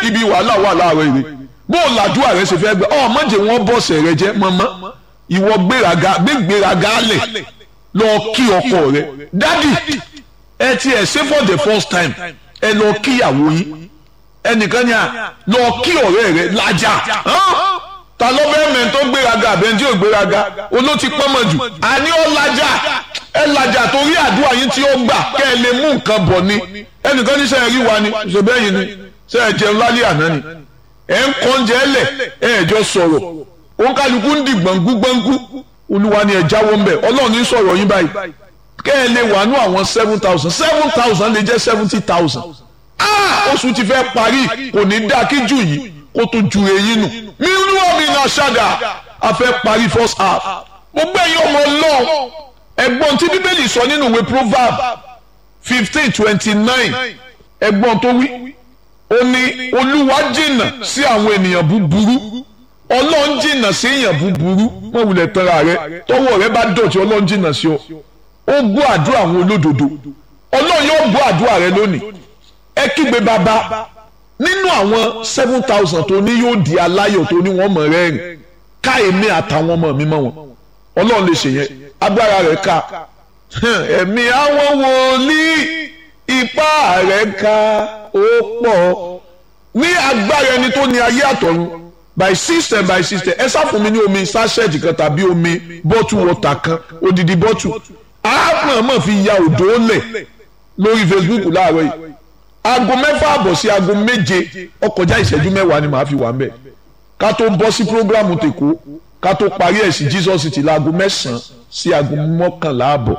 ibi wàhálà wà láàárọ̀ ire bó o làdúrà rẹ ṣe fẹ́ gbẹ ọ mọ̀jẹ̀ wọn bọ̀sẹ̀ rẹ jẹ́ mọ́mọ́ ìwọ gbéraga gbégbéraga lẹ̀ lọ kí ọkọ rẹ dádì ẹ ti ẹ̀ ṣe for the first time ẹ lọ kíyàwó yín ẹnìkan ní à lọ kí ọ̀rẹ́ rẹ lájà ta ló fẹ́ mẹ́rin tó gbéraga àbẹ́ tí ò gbéraga olóòtí pọ́nmọ̀ jù àní ó lajà ẹ lajà torí àdúrà yín tí ó gbà kẹ́ ẹ lè mú nǹkan bọ̀ ni ẹnìkan ní sẹ́yìn rí wa ni ṣèbẹ́yìn ni sẹ́yìn jẹun lálẹ́ àná ni ẹ̀ ń kọ́ oúnjẹ ẹlẹ̀ ẹ̀ ẹ̀ jọ sọ̀rọ̀ òun kálukú ń di gbọ̀ngú gbọ̀ngú olúwa ni ẹ̀ jáwọ́ ń bẹ̀ ọlọ́run ní sọ̀rọ̀ yín báyìí kẹ́ ẹ lè wà nú àwọn seven thousand seven thousand lè jẹ́ seventy thousand oṣù ti fẹ́ parí kò ní dáa kí jù yìí kó tó ju eyín nù nínú omi náà ṣáda a fẹ́ parí first half gbogbo ẹ̀yin ọmọ ọlọ́run ẹ̀gbọ́n tí bíbélì sọ nínú ìwé proverb fifteen twenty nine ẹ̀gbọ́n tó wí ó ní olúwa jìnnà sí àwọn ènìyàn búburú ọlọ́run jìnnà sí èèyàn búburú wọ́n wulẹ̀ tẹ́ra rẹ tọ́wọ́ rẹ bá dọ̀tí ọlọ́run jìnnà sí ọ ó gbọ́ àdúrà àwọn olódodo ọlọ́run yóò gbọ́ àdúrà rẹ lónìí ẹ kígbe bàbá nínú àwọn seven thousand tó ní yóò di aláyọ̀ tó ní wọ́n mọ̀ rẹ́rìn ká èmi àtàwọn ọmọ mi mọ̀ wọn ọlọ́run lè ṣe yẹn agbára rẹ̀ ká ẹ̀mí àwọn wòlíì ipá rẹ̀ ká ó pọ̀ ní agbára ẹni tó ní ayé àtọ̀run by system by system ẹ sá fún mi ní omi sachet kan tàbí omi bottle water kan odidi bottle àmọ̀ọ́mọ̀ fi ya òdò lẹ̀ lórí Facebook láàárọ̀ yìí aago mẹ́fà àbọ̀ sí aago méje ọkọjá ìṣẹ́jú mẹ́wàá ni màá fi wà mbẹ̀ ká tó bọ́ sí programu tèkó ká tó parí ẹ̀ sí Jesus City láago mẹ́sàn-án sí aago mọ́kànlá àbọ̀.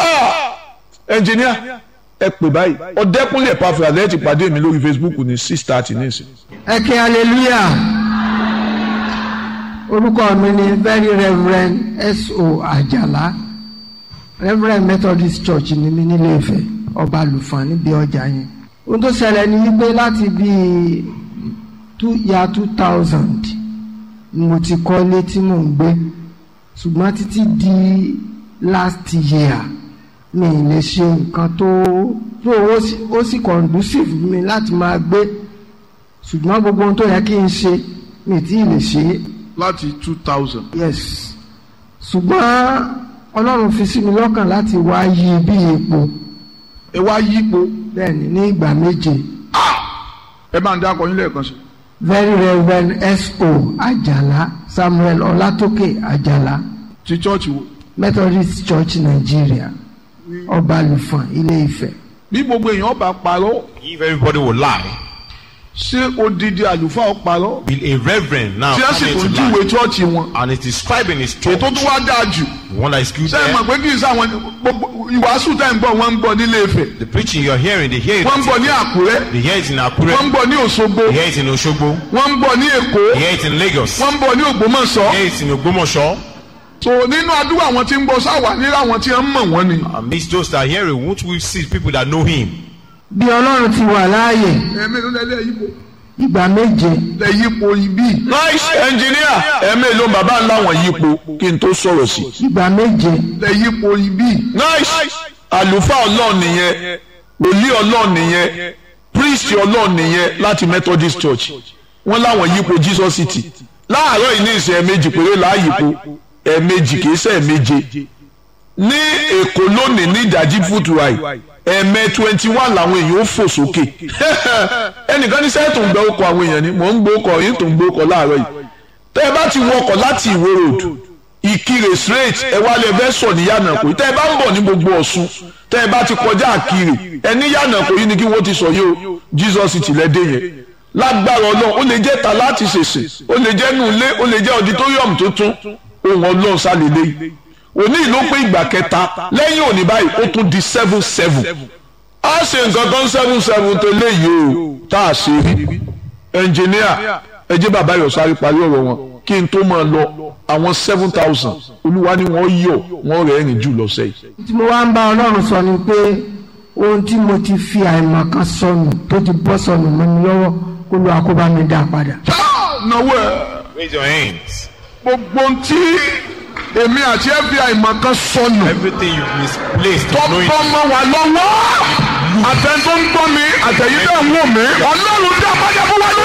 ẹnjìníà ẹ pè báyìí ọ̀dẹ́kúnlé ẹ̀pàfẹ́ àlẹ́ ti pàdé mi lórí Facebook ní six thirty ní ìsìn. ẹ kí hallelujah orúkọ mi ni very reverend S.O. Àjàlá reverend Methodist Church ni mi nílé Ifẹ̀ ọba àlùfáà níbi ọjà yẹn ohun tó ṣẹlẹ̀ ni wípé láti bíi two ya two thousand ni mo ti kọ́lé tí mò ń gbé ṣùgbọ́n títí di last year mi ì lè ṣe nǹkan tó tó ó sì conducive mi láti máa gbé ṣùgbọ́n gbogbo ohun tó yẹ kí n ṣe mi tí ì lè ṣe é. láti two thousand. yes ṣùgbọ́n ọlọ́run fi sí mi lọ́kàn láti wá yí bí epo ẹ wá yípo bẹ́ẹ̀ni ní ìgbà méje ẹ máa ń dá akọyin lẹ́ẹ̀kan sí. very reverend S.O. Àjàlá Samuel Ọlátókè Àjàlá ti chọ́ọ̀chì wo. Methodist Church Nigeria ọba àlùfọ̀n Ilé Ifẹ̀. bí gbogbo èèyàn bá parọ́ If everybody will lie, ṣé odidi àlùfáà ó parọ́. will a reverend now tí a come sì tún into júwe lie chọ́ọ̀chì wọn. and it is scribing his church, ètò tó wá dáa jù. the one that is good ṣé ẹ mọ̀ there, pé kì í sáwọn gbogbo ìwàásù tá ẹ̀ ń gbọ́ wọ́n ń gbọ́ nílé Ifẹ̀ the preaching you're hearing, they hear it, wọ́n ń gbọ́ ní Àkúrẹ́ they hear it in wọ́n ń Akure, gbọ́ ní Òṣogbo they hear it in Oshogbo, wọ́n ń gbọ́ ní Èkó they hear it in Lagos, wọ́n ń gbọ́ ní Ògbómọ̀ṣọ́. they hear it in Ogbomoso. so nínú àdúrà àwọn tí ń gbọ́ sáwà nílẹ̀ àwọn tí ń mọ̀ wọ́n ni. Amidst those that hear it, won't we see people that know him? bí ọlọ́run ti wà láàyè ẹ̀mí ló lẹ́lẹ́ yípo. ìgbà méje lẹ yípo ibi. nice engineer ẹ̀mí ló bàbá ńlá wọn yípo kí n tó sọ̀rọ̀ sí. ìgbà méje lẹ yípo ibi. nice àlùfáà ọlọ́ọ̀ nìyẹn wòlíì ọlọ́ọ̀ nìyẹn priest ọlọ́ọ̀ nìyẹn láti Methodist Church wọ́n láwọn yípo Jesus City láàárọ̀ yìí ní ìsìn ẹ̀ẹ̀mejì péré láàyípo ẹ̀ẹ̀mejì kìí ṣe ẹ̀ẹ̀meje ní Èkó lónìí ní ìdájí fútuwáì ẹ̀ẹ̀mẹ twenty one làwọn èèyàn ó fò sókè ẹnìkan ní sẹ́ẹ̀ tó ń gbẹ ọkọ̀ àwọn èèyàn ni mò ń gbé ọkọ̀ yìí tó ń gbé ọkọ̀ láàárọ̀ yìí tẹ́ ẹ bá ti wọ ọkọ̀ láti Ìwó road Ìkirè straight ẹ wá lè fẹ́ sọ ní Yànàkó tẹ́ ẹ bá ń bọ̀ ní gbogbo Ọ̀ṣun tẹ́ ẹ bá ti kọjá Àkirè ẹ ní Yànàkó yìí ni kí wọ́n ti sọ yìí o Jesus ti lẹ́dẹ̀ yẹn lágbára Ọlọ́run ó lè jẹ́ ta láti ṣèṣe ó lè jẹ́ nù ilé ó lè jẹ́ auditorium tuntun ohun Ọlọ́run sálẹ̀lẹ́ yìí òní ló pé ìgbà kẹta lẹ́yìn òní báyìí ó tún di seven seven a ṣe nǹkan kan seven seven tó léyìí o tá a ṣe rí ẹnjìníà ẹ jẹ́ bàbá yọ̀ sáré parí ọ̀rọ̀ wọn kí n tó máa lọ àwọn seven thousand olúwa ni wọ́n yọ̀ wọ́n rẹ̀ ẹ̀rìn jù lọ́sẹ̀ yìí. tí mo wá ń bá ọlọ́run sọ ni pé ohun tí mo ti fi àìmọ̀ kan sọnù tó ti bọ́ sọnù mọ́ mi lọ́wọ́ kó lu àkóbá mi dá padà. náwó ẹ Raise your hands. gbogbo tí èmi àti FBI mọ̀ kan sọnù Everything you've misplaced, tó knowing bọ́ mọ́ wa lọ́wọ́ àtẹ̀ntó ń gbọ́ mi àtẹ̀yí tẹ̀ ń wò mí ọlọ́run dá padà fún wa lónìí.